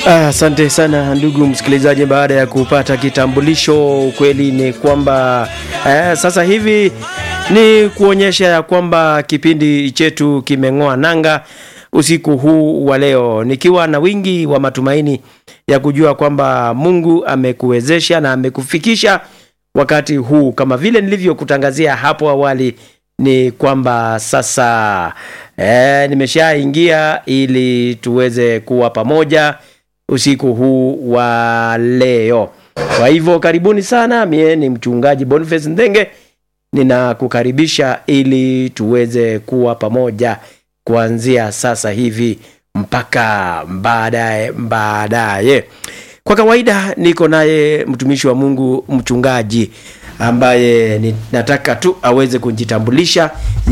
Asante ah, sana ndugu msikilizaji, baada ya kupata kitambulisho, ukweli ni kwamba eh, sasa hivi ni kuonyesha ya kwamba kipindi chetu kimeng'oa nanga usiku huu wa leo, nikiwa na wingi wa matumaini ya kujua kwamba Mungu amekuwezesha na amekufikisha wakati huu, kama vile nilivyokutangazia hapo awali ni kwamba sasa eh, nimeshaingia ili tuweze kuwa pamoja usiku huu wa leo. Kwa hivyo karibuni sana, mie ni mchungaji Boniface Ndenge, ninakukaribisha ili tuweze kuwa pamoja kuanzia sasa hivi mpaka baadaye baadaye. Kwa kawaida niko naye mtumishi wa Mungu mchungaji ambaye nataka tu aweze kujitambulisha